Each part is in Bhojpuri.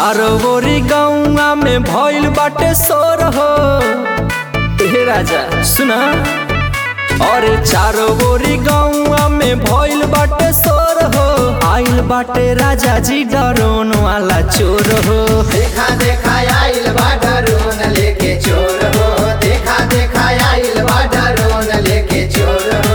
चारो ओरी गौआ में भइल बाटे सोर हो ए राजा सुना अरे चारो ओरी गौआ में भइल बाटे सोर हो आइल बाटे राजा जी डरोन वाला चोर हो देखा देखा आइल बा डरोन लेके चोर हो देखा देखा आइल बा डरोन लेके चोर हो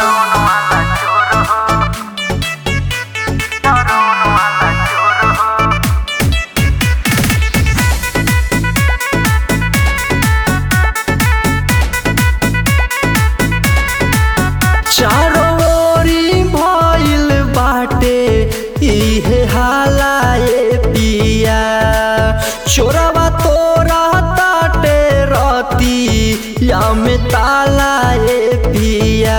चारो ओरी भइल बाटे इहे हाला ए पिया चोरवा तोरा ताटे रती या में ताला ए पिया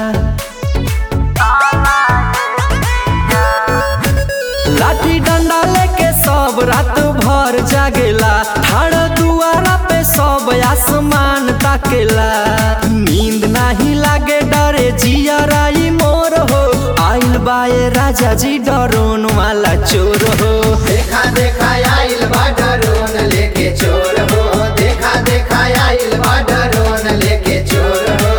लाठी डंडा लेके सब रात भर जागेला ठाड़ दुआरा पे सब आसमान ताकेला नींद नाही लागे डरे जिया राई मोर हो आइल बाए राजा जी डरोन वाला चोर हो देखा देखा आइल बा डरोन लेके चोर हो देखा देखा आइल बा डरोन लेके चोर हो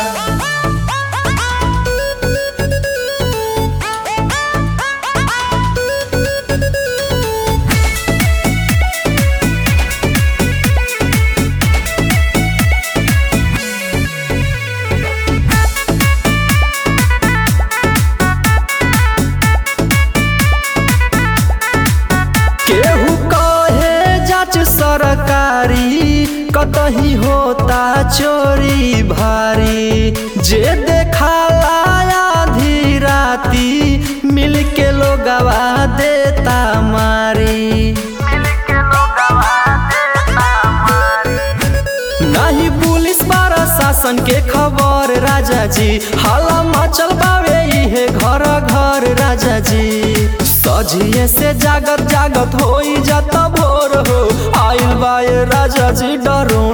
केहू कहे जाच सरकारी कतही होता चोरी भारी जे देखाला आधी राती मिल के लोगवा देता मारी नहीं पुलिस बारा शासन के खबर राजा जी हाला मचल बावे इहे घर घर राजा जी सजिए से जागत जागत होई जाता भोर हो आइल बाए राजा जी डरो